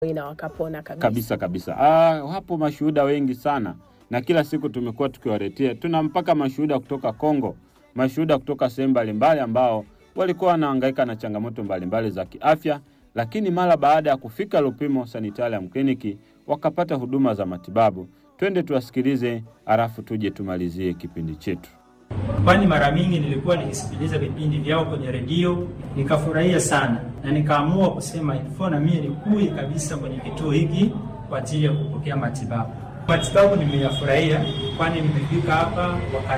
na wakapona kabisa. kabisa kabisa. Ah, hapo mashuhuda wengi sana, na kila siku tumekuwa tukiwaletea, tuna mpaka mashuhuda kutoka Kongo, mashuhuda kutoka sehemu mbalimbali ambao walikuwa wanahangaika na changamoto mbalimbali za kiafya, lakini mara baada ya kufika Lupimo Sanitarium Clinic wakapata huduma za matibabu. Twende tuwasikilize, halafu tuje tumalizie kipindi chetu. kwani mara mingi nilikuwa nikisikiliza vipindi vyao kwenye redio nikafurahia sana, na nikaamua kusema ilifo na mimi nikui kabisa kwenye kituo hiki kwa ajili ya kupokea matibabu. Matibabu nimeyafurahia, kwani nimefika hapa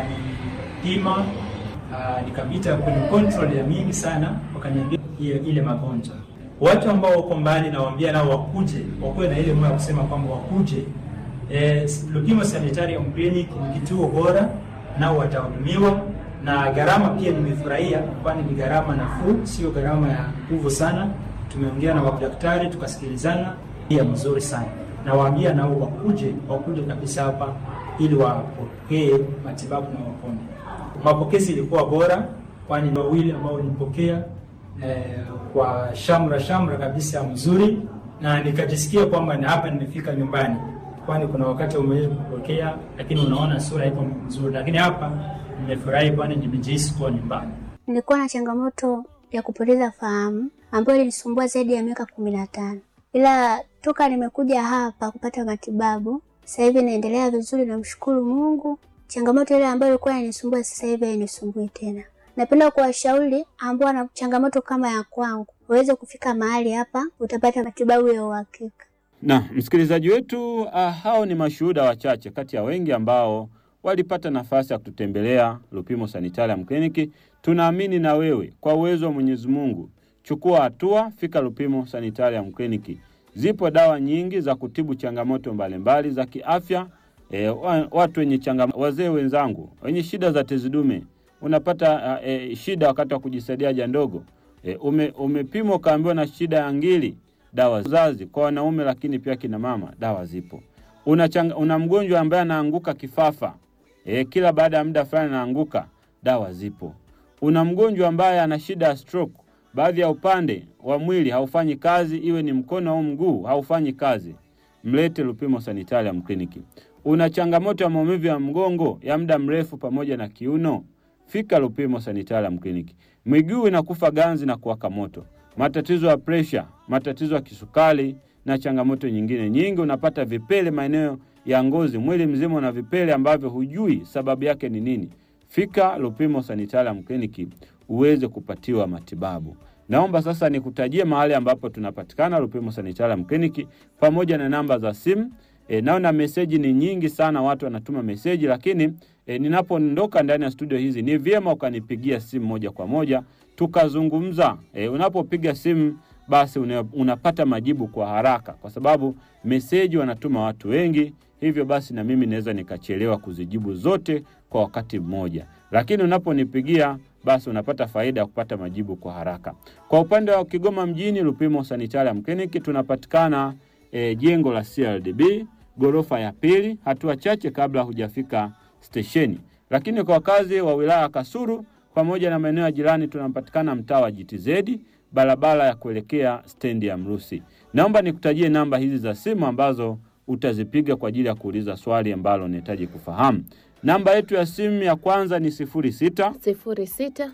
wakanipima, ah, nikapita kwenye control ya mingi sana, wakaniambia ile, ile magonjwa. Watu ambao wako mbali nawaambia nao wakuje, wakuwe na ile moyo ya kusema kwamba wakuje. Eh, Lupimo Sanitarium Clinic ni kituo bora nao watahudumiwa na gharama pia nimefurahia, kwani ni gharama nafuu, sio gharama ya nguvu sana. Tumeongea na madaktari tukasikilizana, pia mzuri sana. Nawaambia nao wakuje, wakuje kabisa hapa ili wapokee matibabu na wapone. Mapokezi ilikuwa bora, kwani wawili ambao nilipokea eh, kwa shamra shamra kabisa mzuri, na nikajisikia kwamba na hapa nimefika nyumbani kwani kuna wakati umeweza kupokea lakini unaona sura ipo nzuri, lakini hapa nimefurahi, kwani nimejihisi kuwa nyumbani. Nilikuwa na changamoto ya kupoteza fahamu ambayo ilinisumbua zaidi ya miaka kumi na tano, ila toka nimekuja hapa kupata matibabu sasa hivi naendelea vizuri, namshukuru Mungu. Changamoto ile ambayo ilikuwa inanisumbua sasa hivi hainisumbui tena. Napenda kuwashauri ambao wana changamoto kama ya kwangu waweze kufika mahali hapa, utapata matibabu ya uhakika. Na msikilizaji wetu, uh, hao ni mashuhuda wachache kati ya wengi ambao walipata nafasi ya kututembelea Lupimo Sanitarium Clinic. Tunaamini na wewe kwa uwezo wa Mwenyezi Mungu, chukua hatua, fika Lupimo Sanitarium Clinic. Zipo dawa nyingi za kutibu changamoto mbalimbali za kiafya. E, watu wenye changamoto, wazee wenzangu wenye shida za tezi dume, unapata uh, e, shida wakati wa kujisaidia haja ndogo e, ume, umepimwa ukaambiwa na shida ya ngili dawa zazi kwa wanaume, lakini pia kina mama, dawa zipo. Una, changa, una mgonjwa ambaye anaanguka kifafa e, kila baada ya muda fulani anaanguka, dawa zipo. Una mgonjwa ambaye ana shida ya stroke, baadhi ya upande wa mwili haufanyi kazi, iwe ni mkono au mguu haufanyi kazi, mlete Lupimo Sanitarium Clinic. Una changamoto ya maumivu ya mgongo ya muda mrefu pamoja na kiuno, fika Lupimo Sanitarium Clinic. Miguu inakufa ganzi na kuwaka moto matatizo ya presha, matatizo ya kisukari na changamoto nyingine nyingi. Unapata vipele maeneo ya ngozi, mwili mzima una vipele ambavyo hujui sababu yake ni nini. Fika Lupimo Sanitarium Clinic uweze kupatiwa matibabu. Naomba sasa nikutajie mahali ambapo tunapatikana Lupimo Sanitarium Clinic pamoja na namba za simu. E, naona meseji ni nyingi sana, watu wanatuma meseji, lakini e, ninapoondoka ndani ya studio hizi ni vyema ukanipigia simu moja kwa moja tukazungumza. E, unapopiga simu basi una, unapata majibu kwa haraka, kwa sababu meseji wanatuma watu wengi, hivyo basi na mimi naweza nikachelewa kuzijibu zote kwa wakati mmoja, lakini unaponipigia basi unapata faida ya kupata majibu kwa haraka. Kwa upande wa Kigoma mjini, Lupimo Sanitarium Clinic tunapatikana e, jengo la CRDB ghorofa ya pili, hatua chache kabla hujafika stesheni. Lakini kwa wakazi wa wilaya ya Kasulu pamoja na maeneo ya jirani tunapatikana mtaa wa GTZ barabara ya kuelekea stendi ya Mrusi. Naomba nikutajie namba hizi za simu ambazo utazipiga kwa ajili ya kuuliza swali ambalo unahitaji kufahamu. Namba yetu ya simu ya kwanza ni 06 sifuri sita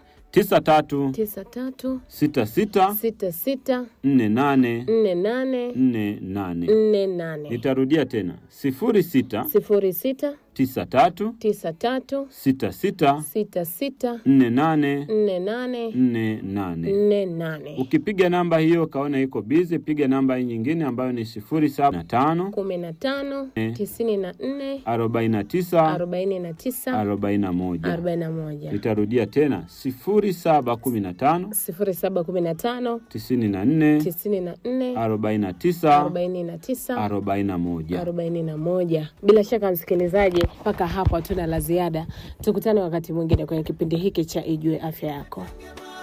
93 tisa tatu 66 sita sita 48 nne nane 48. nne nane Nitarudia tena 06 sifuri sita 93 tisa tatu 66 sita sita 48 nne nane 48. nne nane Ukipiga namba hiyo ukaona iko bizi, piga namba hii nyingine ambayo ni 075 kumi na tano Eh. tisini na nne 49 arobaini na tisa 41. arobaini na moja Nitarudia tena 0715 sifuri saba kumi na tano 94 tisini na nne 49 arobaini na tisa 41. arobaini na moja. Bila shaka msikilizaji, mpaka hapo hatuna la ziada. Tukutane wakati mwingine kwenye kipindi hiki cha Ijue Afya Yako.